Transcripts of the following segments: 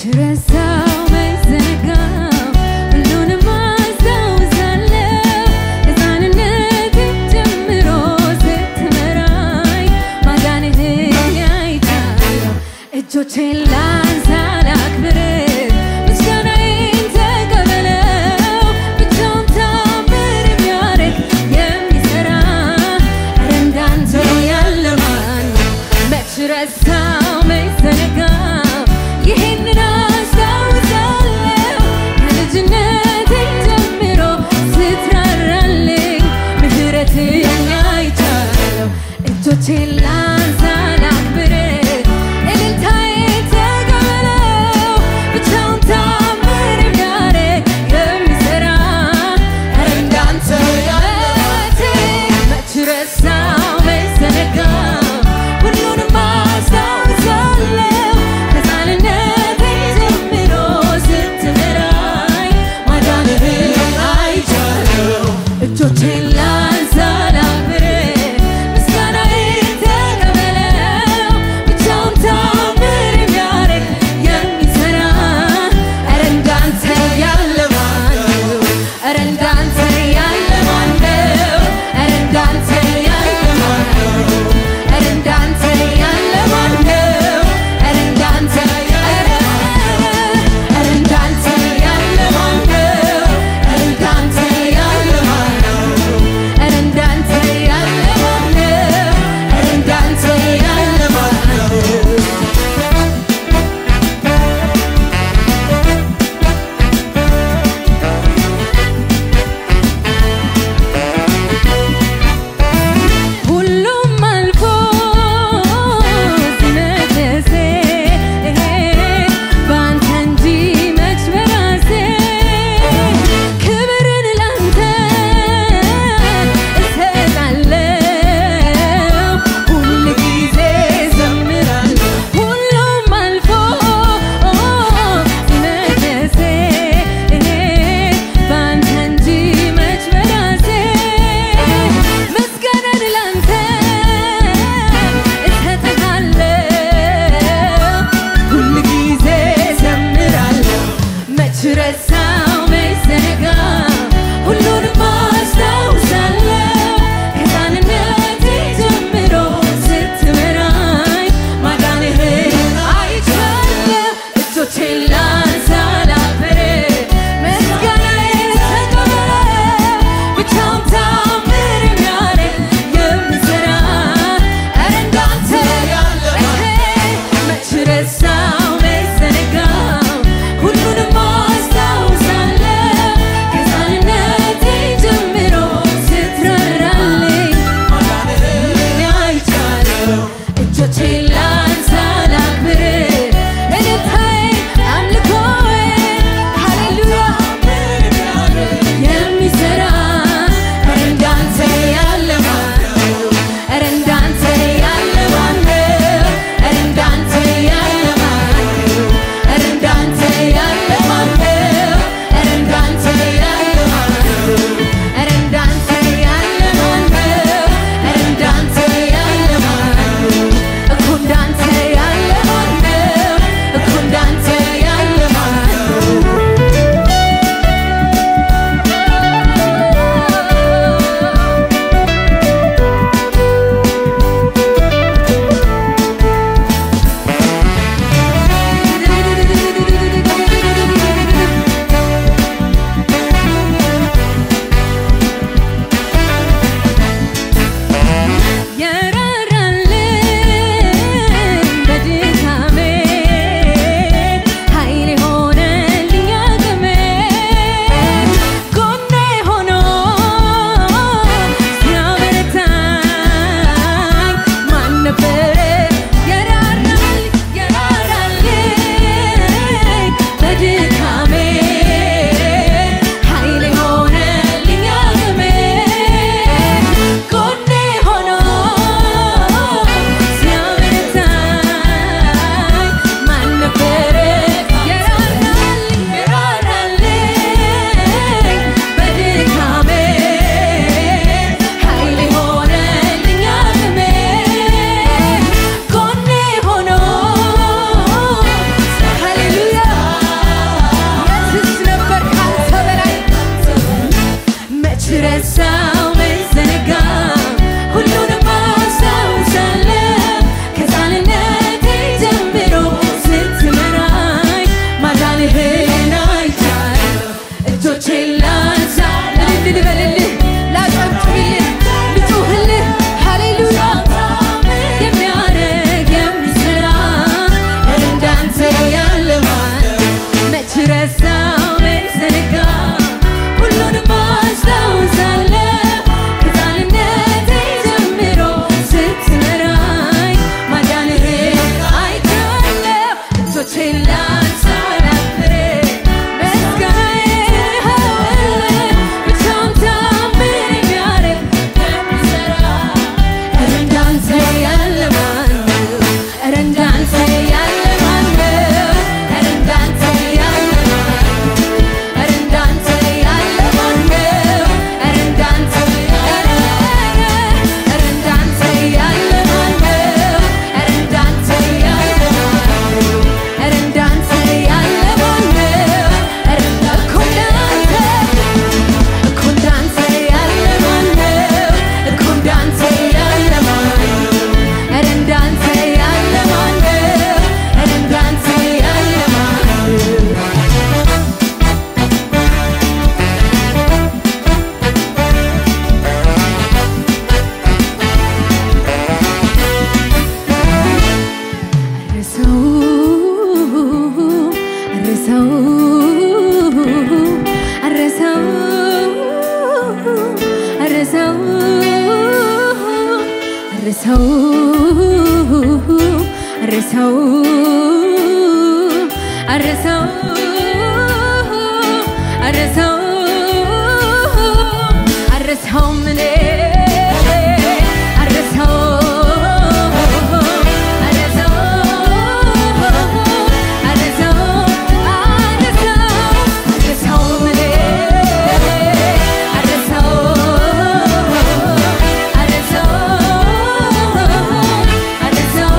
ረሳው መች ዘነጋው ሁሉንም አስታውሳለሁ ከሕፃንነቴ ጀምሮ ስትመራኝ ማዳንህን አይቻለሁ እጆቼን ላንሳ ላክብርህ ምስጋናዬን ተቀበለው ብቻውን ታምር የሚያደርግ የሚሠራ ኧረ እንዳንተ ያለ ማን ነው? መች ረሳው መች ዘነጋው ይህንን አስታውሳለሁ ከልጅነቴ ጀምሮ ስትራራልኝ ምሕረትህን አይቻለሁ እጆቼን ላንሳ ላክብርህ እልልታዬን ተቀበለው ብቻውን ታምር የሚያደርግ የሚሠራ ኧረ እንዳንተ ያለ መች ረሳው መች ዘነጋው ሁሉንም አስታውሳለሁ ከሕፃንነቴ ጀምሮ ስትመራኝ ማዳንህን አይቻለሁ እጆቼን ላንሳ ላክብርህ ምስጋናዬን ተቀበለው ብቻውን ታምር የሚያደርግ የሚሠራ ኧረ እንዳንተ ያለ ማን ነው? ኧረ እንዳንተ ያለ ማን ነው? ኧረ እንዳንተ ያለ ማን ነው? ኧረ እንዳንተ ያለ ማን ነው? ኧረ እንዳንተ ኧረ ኧረ እንዳንተ ያለ ማን ነው? ኧረ እንዳንተ ያለ ማን ነው? ኧረ እንዳንተ ያለ ማን ነው? ኧረ እንዳንተ ያለ ማን ነው? ሁሉም አልፎ ሲነግስ በአንተ እንጂ መች በራሴ ክብርን ላንተ እሰጣለሁ ሁል ጊዜ ዘምራለሁ ሁሉም አልፎ ሲነግስ በአንተ እንጂ መች በራሴ ምስጋናን ላንተ እሰጥሃለሁ ሁል ጊዜ ዘምራለሁ መች ረሳው መች ዘነጋው ሁሉንም አስታውሳለሁ ከሕፃንነቴ ጀምሮ ስትመራኝ ማዳንህን አይቻለሁ እጆቼን ላንሳ ላክብርህ ምስጋናዬን ተቀበለው ብቻውን ታምር የሚያደርግ የሚሠራ ኧረ እንዳንተ ያለ መች ረሳው መች ዘነጋው ሁሉንም አስታውሳለሁ ከሕፃንነቴ ጀምሮ ስትራራልኝ ማዳንህን አይቻለሁ እጆቼን ላንሳ ላክብርህ እልልታዬን አምልኮዬን ሃሌሉያ የሚሠራ ኧረ እንዳንተ ያለ ማን ነው? ኧረ እንዳንተ ያለ ማን ነው? ኧረ እንዳንተ ያለ ማን አረሰው አረሰው አረሰው አረሰው ምን አረሰው አረሰው አረሰው አረሰው አረሰው ምን አረሰው አረሰው አረሰው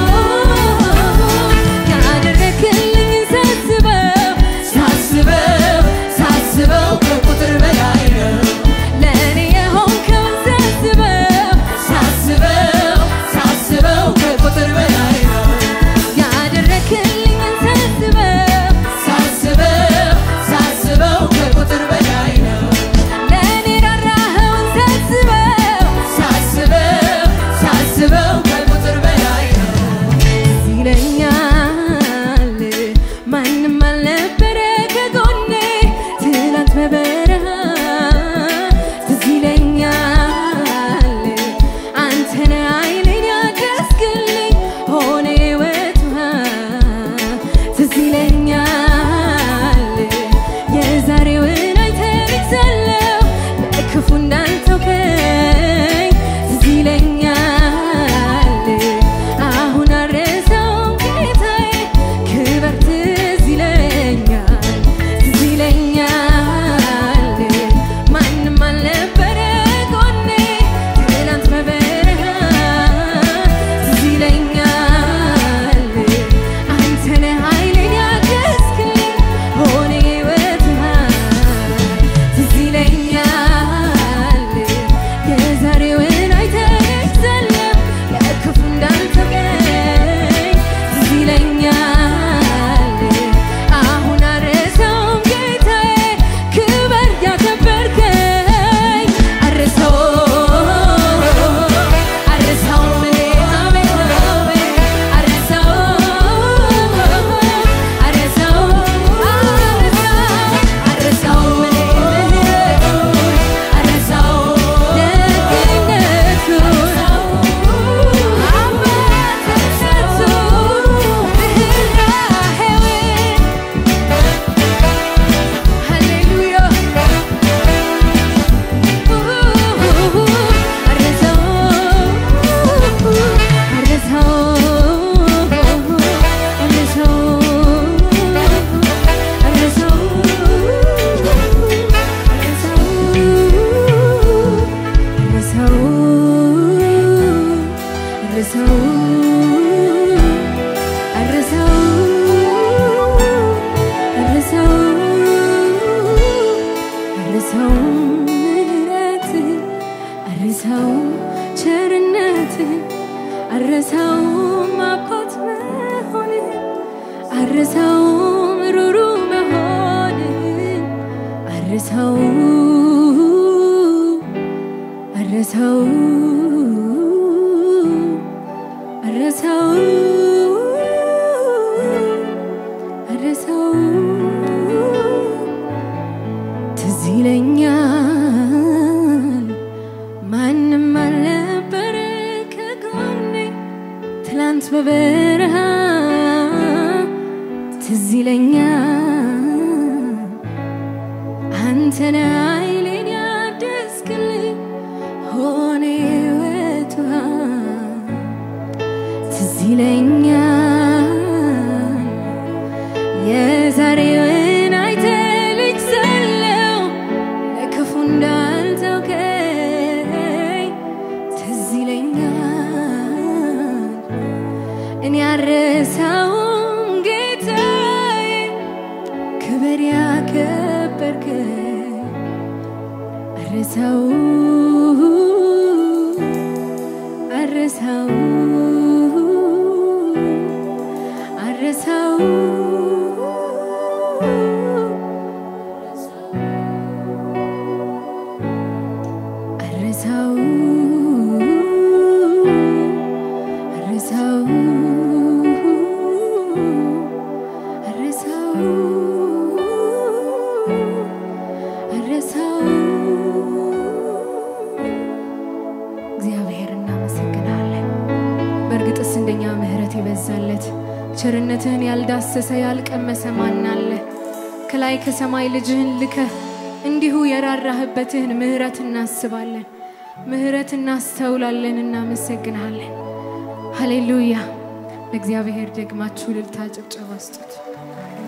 ያደረክልኝ ሳስበው ሳስበው ሳስበው ከቁጥር በላይ ነው ለእኔ የሆንከውን ሳስበው ሳስበው ሳስበው ከቁጥር በላይ ነው ያደረክልኝ ሳስበው ሳስበው ሳስበው ከቁጥር በላይ ነው ለእኔ ራራኸውን ሳስበው ሳስበው ሳስበው ከቁጥር በላይ ነው ትዝ ይለኛል ማንም አልነበረ ከጎኔ ትላንት በበረሃ ትዝ ይለኛል አንተነ አይኔን ያገዝክልኝ ሆነ ሕይወት ውሃ ትዝ ይለኛል የዛሬውን አይተልሳለሁ ለክፉ እንዳልተውከኝ ትዝ ይለኛል አሁን አረሳውም ጌታዬ ክበር ትዝ ይለኛል ትዝ ይለኛል ማንም አልነበረ ጎኔ ትላንት በበረሃ ትዝ ይለኛል አንተ ነህ ኃይሌን ያገዝክልኝ ሆነ ሕይወት ትዝ ይለኛል የዛሬውን አይተህ ለክፉ እንዳልተውከኝ ትዝ ይለኛል አሁን አረሳውም ጌታዬ ክበር ያከበርከኝ አረሳው አረሳውም እኔ አሜን አሜን አረሳው አረሳው አረሳውም እኔ ምህረቱን አረሳው ደግነቱን አባትነቱን ርኅራኄውን ሃሌሉያ አረሳውም ምሕረትን አረሳውም ቸርነትን አረሳውም አባት መሆንን አረሳውም ሩሩ መሆንን አረሳው አረሳው አረሳው አረሳው ትዝ ይለኛል ማንም አልነበረ ከጎኔ ትላንት በበረሃ ትዝ ይለኛል አንተነ ኃይሌን ያደስክልኝ ሆነ ሕይወት ውሃ ትዝ ይለኛል የዛሬውን አይተህ ልጅ ሳለሁ ለክፉ እንዳልተውከኝ ትዝ ይለኛል እኔ አረሳውም ጌታዬ ክብር ያከበርከኝ አረሳው አረሳው አረሳው አረሳው አረሳው አረሳው አረሳው እግዚአብሔር እናመሰግናለን። በእርግጥስ እንደኛ ምሕረት ያበዛለት ቸርነትህን ያልዳሰሰ ያልቀመሰ ማን አለ? ከላይ ከሰማይ ልጅህን ልከህ እንዲሁ የራራህበትህን ምሕረት እናስባለን፣ ምሕረት እናስተውላለን፣ እናመሰግንሃለን። ሃሌሉያ! ለእግዚአብሔር ደግማችሁ እልልታ ጭብጨባ ስጡት።